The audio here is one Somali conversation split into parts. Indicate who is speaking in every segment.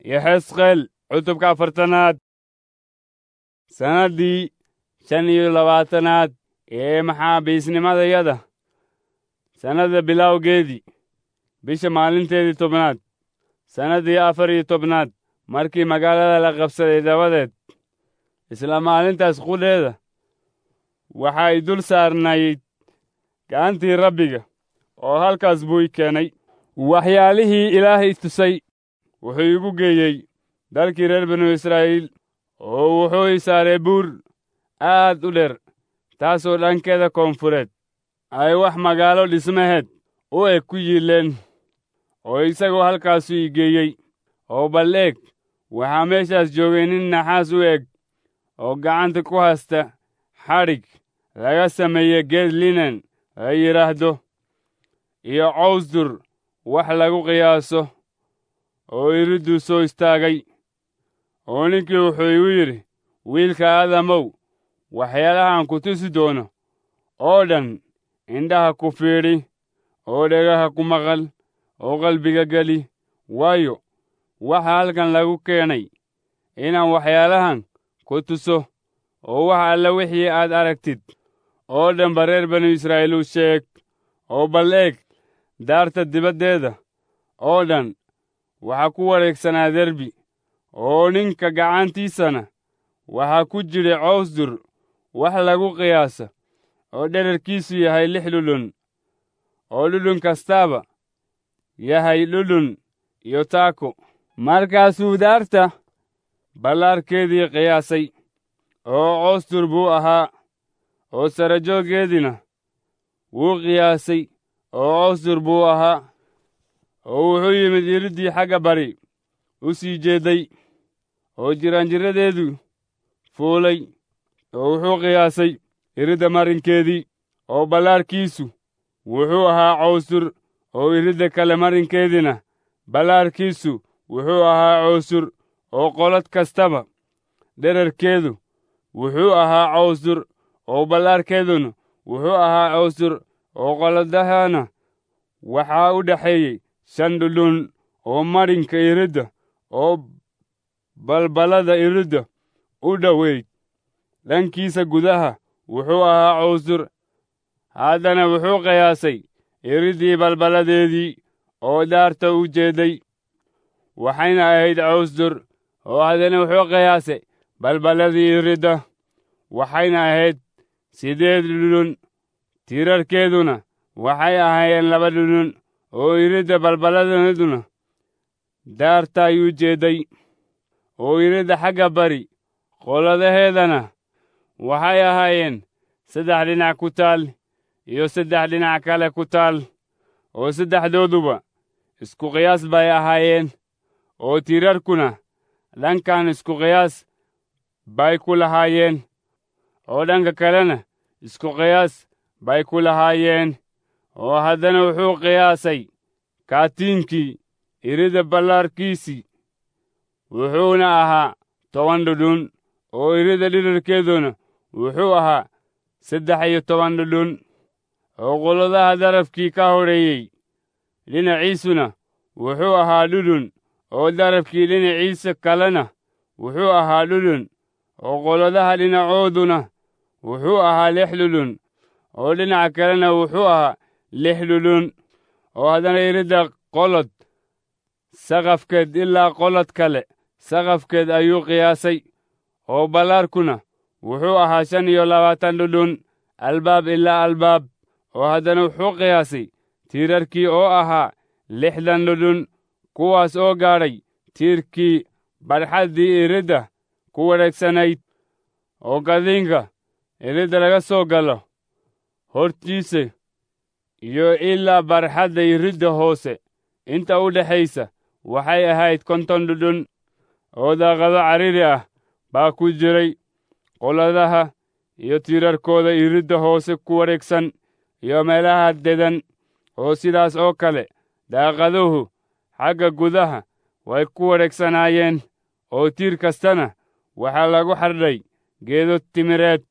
Speaker 1: iyo xesqeel cutubka afartanaad sannaddii shan iyo labaatanaad ee maxaabiisnimadayada sannada bilowgeedii bisha maalinteedii tobnaad sannaddii afar iyo tobnaad markii magaalada la qabsaday dabadeed isla maalintaas qudheeda waxay dul saarnayd gacantii rabbiga oo halkaas buu i keenay waxyaalihii ilaahay tusay wuxuu igu geeyey dalkii reer binu israa'iil oo wuxuu i saaray buur aad u dheer taasoo dhankeeda koonfureed ay wax magaalo dhismaheed u eg ku yiileen oo isagoo halkaasu i geeyey oo bal eeg waxaa meeshaas joogay nin naxaas u eg oo gacanta ku haysta xadhig laga sameeye geed linen la yidhaahdo iyo cawsdur wax lagu qiyaaso oo iridduu soo istaagay oo ninkii wuxuu igu yidhi wiilka aadamow waxyaalahaan ku tusi doono oo dhan indhaha ku fiidhi oo dhegaha ku maqal oo qalbiga geli waayo waxa halkan lagu keenay inaan waxyaalahan ku tuso oo wax alle wixii aad aragtid oo dhanba reer banu israa'iil u sheeg oo bal eeg daarta dibaddeeda oo dhan waxaa ku wareegsanaa derbi oo ninka gacantiisana waxaa ku jidhay cawsdur wax lagu qiyaasa oo dherarkiisu yahay lix dhudhun oo dhudhun kastaaba yahay dhudhun iyo taako markaasuu daarta ballaarkeedii qiyaasay oo cawsdur buu ahaa oo sarajooggeediina wuu qiyaasay oo cawsdur buu ahaa oo wuxuu yimid iriddii xagga bari u sii jeedday oo jiraanjiradeedu fuulay oo wuxuu qiyaasay iridda marinkeedii oo ballaarkiisu wuxuu ahaa cawsdur oo iridda kale marinkeediina ballaarkiisu wuxuu ahaa cawsdur oo qolad kastaba dherarkeedu wuxuu ahaa cawsdur oo ballaarkeeduna wuxuu ahaa cawsdur oo qoladahana waxaa u dhexeeyey shan dhudhun oo marinka iridda oo balballada iridda u dhoweyd dhankiisa gudaha wuxuu ahaa cawsdur haddana wuxuu qiyaasay iriddii balballadeedii oo daarta u jeedday waxayna ahayd cawsdur oo haddana wuxuu qiyaasay balballadii iridda waxayna ahayd siddeed dhudhun tiirarkeeduna waxay ahaayeen laba dhudhun oo iridda balballadeeduna daarta ayuu jeedday oo iridda xagga bari qoladaheedana waxay ahaayeen saddex dhinac ku taal iyo saddex dhinac kale ku taal oo saddexdooduba isku qiyaas bay ahaayeen oo tiirarkuna dhankan isku qiyaas bay ku lahaayeen oo dhanka kalena isku qiyaas bay ku lahaayeen oo haddana wuxuu qiyaasay kaatiinkii iridda ballaarkiisii wuxuuna ahaa toban dhudhun oo iridda dhidharkeeduna wuxuu ahaa saddex iyo toban dhudhun oo qoladaha darafkii ka hodheeyey dhinaciisuna wuxuu ahaa dhudhun oo darafkii dhinaciisa kalena wuxuu ahaa dhudhun oo qoladaha dhinacooduna wuxuu ahaa lix dhudhun oo dhinaca kalena wuxuu ahaa lix dhudhun oo haddana iridda qolod saqafkeed ilaa qolod kale saqafkeed ayuu qiyaasay oo ballaarkuna wuxuu ahaa shan iyo labaatan dhudhun albaab ilaa albaab oo haddana wuxuu qiyaasay tiirarkii oo ahaa lixdan dhudhun kuwaas oo gaadhay tiirkii barxaddii iridda ku wareegsanayd oo gadiinka iridda laga soo galo hortiisa iyo ilaa barxadda iridda hoose inta u dhexaysa waxay ahayd konton dhudhun oo daaqado cariri ah baa ku jiray qoladaha iyo tiirarkooda iridda hoose ku wareegsan iyo meelaha dedan oo sidaas oo kale daaqaduhu xagga gudaha way ku wareegsanaayeen oo tiir kastana waxaa lagu xardhay geedo timireed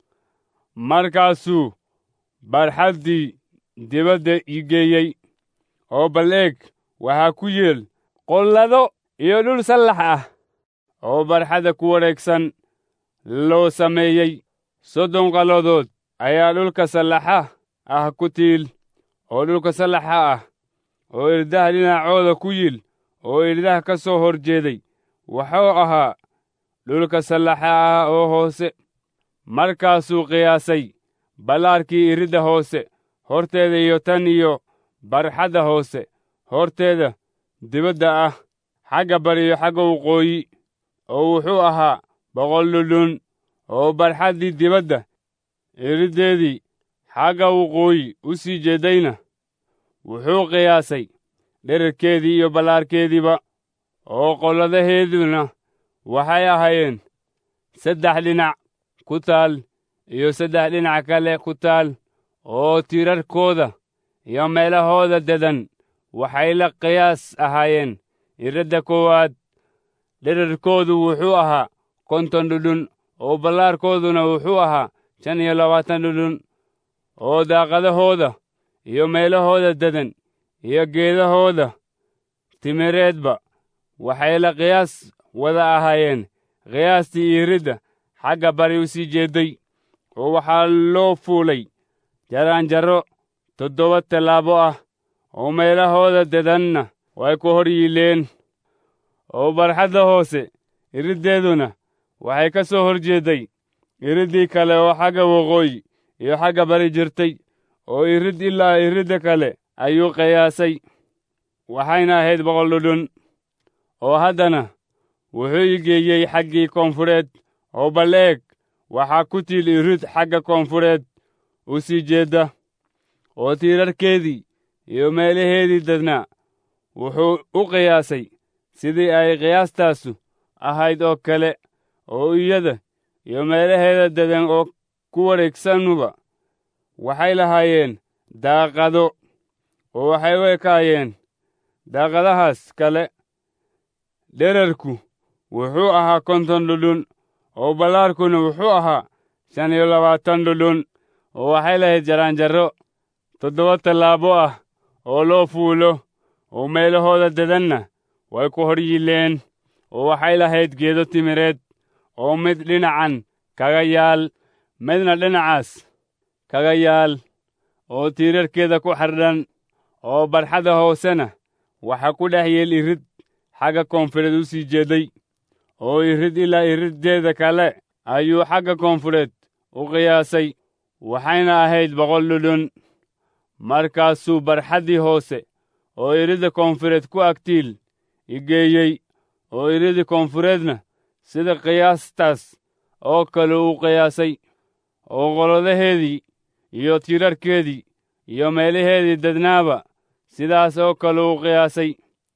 Speaker 1: markaasuu barxaddii dibadda i geeyey oo bal eeg waxaa ku yeel qollado iyo dhul sallax ah oo barxadda ku wareegsan loo sameeyey soddon qalladood ayaa dhulka sallaxa ah ku tiil oo dhulka sallaxa ah oo irdaha dhinacooda ku yil oo irdaha ka soo hor jeeday wuxuu ahaa dhulka sallaxa ah oo hoose markaasuu qiyaasay ballaarkii iridda hoose horteeda iyo tan iyo barxadda hoose horteeda dibadda ah xagga bari iyo xagga waqooyi oo wuxuu ahaa boqol dhudhun oo barxaddii dibadda iriddeedii xagga waqooyi u sii jeeddayna wuxuu qiyaasay dherarkeedii iyo ballaarkeediiba oo qolladaheeduna waxay ahaayeen saddex dhinac ku taal iyo saddex dhinac kale ku taal oo tiirarkooda iyo meelahooda dedan waxay la qiyaas ahaayeen iradda koowaad dherarkoodu wuxuu ahaa konton dhudhun oo ballaarkooduna wuxuu ahaa shan iyo labaatan dhudhun oo daaqadahooda iyo meelahooda dedan iyo geedahooda timireedba waxay la qiyaas wada ahaayeen qiyaastii iridda xagga bari u sii jeedday oo waxaa loo fuulay jaraanjarro toddoba tallaabo ah oo meelahooda dedanna way ku hor yiileen oo barxadda hoose iriddeeduna waxay ka soo hor jeedday iriddii kale oo xagga waqooyi iyo xagga bari jirtay oo irid ilaa iridda kale ayuu qiyaasay waxayna ahayd boqol dhudhun oo haddana wuxuu i geeyey xaggii koonfureed oo bal eeg waxaa ku tiil irid xagga koonfureed u sii jeedda oo tiirarkeedii iyo meelaheedii dadnaa wuxuu u qiyaasay sidii ay qiyaastaasu ahayd oo kale oo iyada iyo meelaheeda dedan oo ku wareegsanuba waxay lahaayeen daaqado oo waxay u ekaayeen daaqadahaas kale dherarku wuxuu ahaa konton dhudhun oo ballaarkuna wuxuu ahaa shan iyo labaatan dhudhun oo waxay lahayd jaraanjarro toddoba tallaabo ah oo loo fuulo oo meelahooda dedanna way ku hor yiileen oo waxay lahayd geedo timireed oo mid dhinacan kaga yaal midna dhinacaas kaga yaal oo tiirarkeeda ku xardhan oo barxadda hoosena waxaa ku dhex yeel irid xagga koonfureed u sii jeedday oo irid ilaa iriddeeda kale ayuu xagga koonfureed u qiyaasay waxayna ahayd boqol dhudhun markaasuu barxaddii hoose oo iridda koonfureed ku agtiil i geeyey oo iridda koonfureedna sida qiyaastaas oo kale uu qiyaasay oo qoladaheedii iyo tiirarkeedii iyo meelaheedii dadnaaba sidaas oo kale uu qiyaasay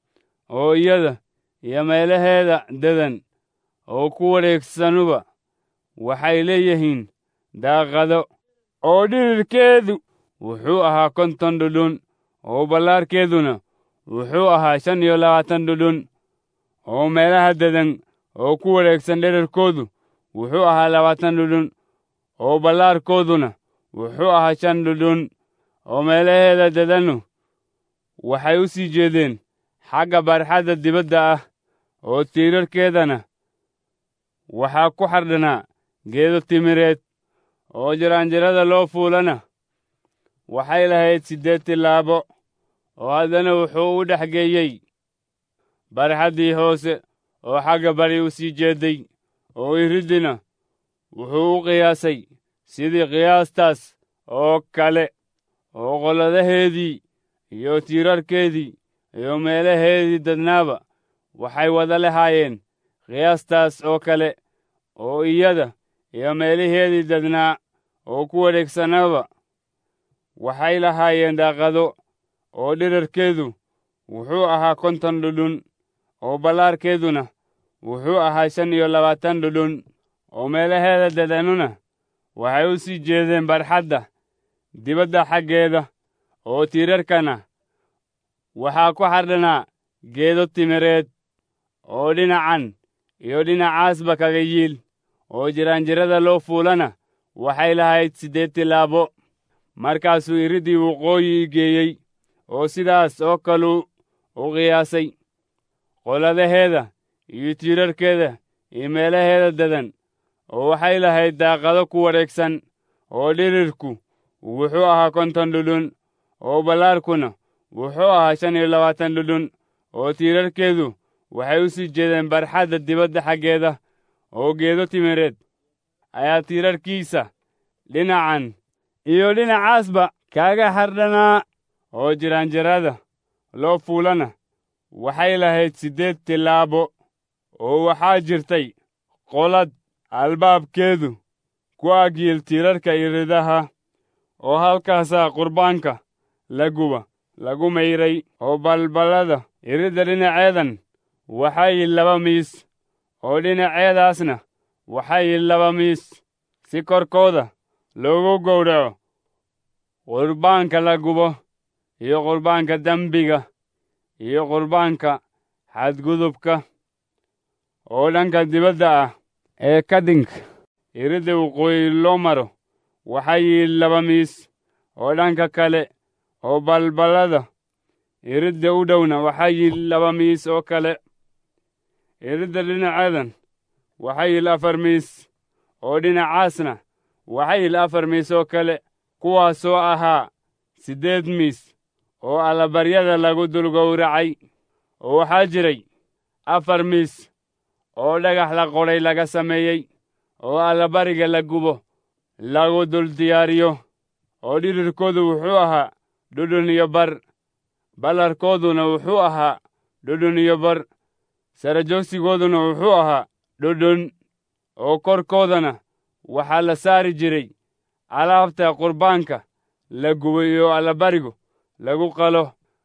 Speaker 1: oo iyada iyo meelaheeda dedan oo ku wareegsanuba waxay leeyihiin daaqado oo dhirirkeedu wuxuu ahaa konton dhudhun oo ballaarkeeduna wuxuu ahaa shan iyo labaatan dhudhun oo meelaha dedan oo ku wareegsan dherarkoodu wuxuu ahaa labaatan dhudhun oo ballaarkooduna wuxuu ahaa shan dhudhun oo meelaheeda dedannu waxay u sii jeedeen xagga barxadda dibadda ah oo tiirarkeedana waxaa ku xardhanaa geedo timireed oo jiraanjirada loo fuulana waxay lahayd siddeed tillaabo oo haddana wuxuu u dhex geeyey barxaddii hoose oo xagga bari u sii jeedday oo iriddina wuxuu u qiyaasay sidii qiyaastaas oo kale oo qoladaheedii iyo tiirarkeedii iyo meelaheedii dadnaaba waxay wada lahaayeen qiyaastaas oo kale oo iyada iyo meelaheedii dadnaa oo ku wareegsanaba waxay lahaayeen daaqado oo dhirarkeedu wuxuu ahaa konton dhudhun oo ballaarkeeduna wuxuu ahaa shan iyo labaatan dhudhun oo meelaheeda dadanuna waxay u sii jeedeen barxadda dibadda xaggeeda oo tiirarkana waxaa ku xardhanaa geedo timireed oo dhinacan iyo dhinacaasba kaga yiil oo jiraanjirada loo fuulana waxay lahayd siddeed tillaabo markaasuu iriddii waqooyi geeyey oo sidaas oo kaluu u qiyaasay qoladaheeda iyo tiirarkeeda iyo meelaheeda dadan oo waxay lahayd daaqado ku wareegsan oo dhirirku wuxuu ahaa konton dhudhun oo ballaarkuna wuxuu ahaa shan iyo labaatan dhudhun oo tiirarkeedu waxay u sii jeedeen barxadda dibadda xaggeeda oo geedo timireed ayaa tiirarkiisa dhinacan iyo dhinacaasba kaaga hardhanaa oo jiraanjirada loo fuulana waxay lahayd siddeed tillaabo oo waxaa jirtay qolad albaabkeedu ku agyiil tiirarka iridaha oo halkaasaa qurbaanka la guba lagu mayray oo balballada iridda dhinaceedan waxaa yil laba miis oo dhinaceedaasna waxaa yil laba miis si korkooda loogu gowraco qurbaanka la gubo iyo qurbaanka dembiga iyo qurbaanka xadgudubka oo dhanka dibadda ah ee kadinka iridda waqooyi loo maro waxaa yil laba miis oo dhanka kale oo balballada iridda u dhowna waxaa yil laba miis oo kale iridda dhinaceedan waxaa yil afar miis oo dhinacaasna waxaa yil afar miis oo kale kuwaasoo ahaa siddeed miis oo allabaryada lagu dul gowracay oo waxaa jiray afar miis oo dhagax la qodhay laga sameeyey oo allabariga la gubo lagu dul diyaariyo oo dhirirkoodu wuxuu ahaa dhudhun iyo bar ballarkooduna wuxuu ahaa dhudhun iyo bar sarajoogsigooduna wuxuu ahaa dhudhun oo korkoodana waxaa la saari jiray alaabta qurbaanka la gubo iyo allabarigu lagu qalo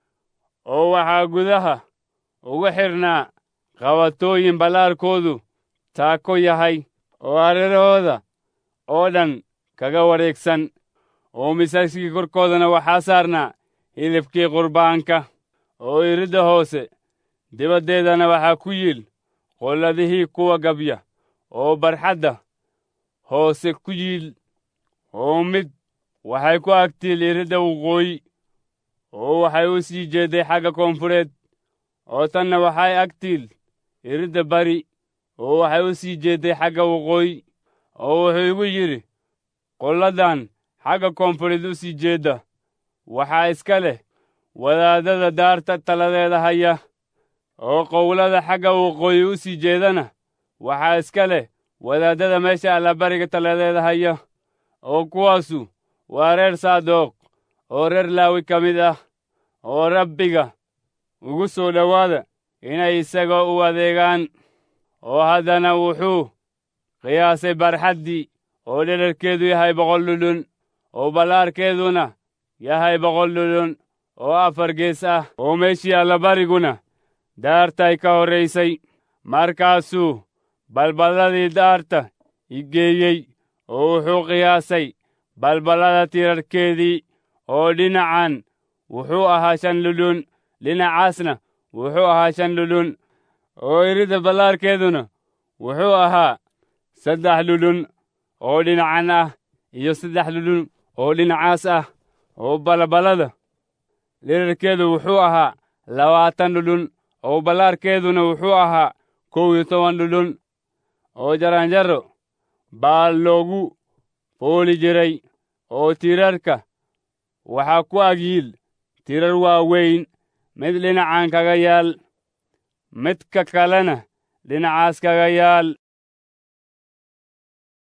Speaker 1: oo waxaa gudaha ugu xidhnaa qabatooyin ballaarkoodu taako yahay oo hareerahooda oo dhan kaga wareegsan oo misaskii korkoodana waxaa saarnaa hilibkii qurbaanka oo iridda hoose dibaddeedana waxaa ku yiil qolladihii kuwa gabya oo barxadda hoose ku yiil oo mid waxay ku agtiil iridda waqooyi oo waxay u sii jeedday xagga koonfureed oo tanna waxay agtiil iridda bari oo waxay u sii jeedday xagga waqooyi oo wuxuu igu yidhi qolladan xagga koonfureed u sii jeedda waxaa iska leh wadaadada daarta taladeeda haya oo qowlada xagga waqooyi u sii jeedana waxaa iska leh wadaadada meesha allabariga taladeeda haya oo kuwaasu waa reer saadoq oo reer laawi ka mid ah oo rabbiga ugu soo dhowaada inay isaga u adeegaan oo haddana wuxuu qiyaasay barxaddii oo dherarkeedu yahay boqol dhudhun oo ballaarkeeduna yahay boqol dhudhun oo afar gees ah oo meeshii allabariguna daartay ka horraysay markaasuu balballadii daarta i geeyey oo wuxuu qiyaasay balballada tirarkeedii oo dhinacan wuxuu ahaa shan dhudhun dhinacaasna wuxuu ahaa shan dhudhun oo iridda ballaarkeeduna wuxuu ahaa saddex dhudhun oo dhinacan ah iyo saddex dhudhun oo dhinacaas ah oo balballada dherarkeedu wuxuu ahaa labaatan dhudhun oo ballaarkeeduna wuxuu ahaa kow iyo toban dhudhun oo jaranjaro baa loogu fooli jiray oo tiirarka waxaa ku agyiil tirar waaweyn mid dhinacan kaga yaal midka kalena dhinacaas kaga yaal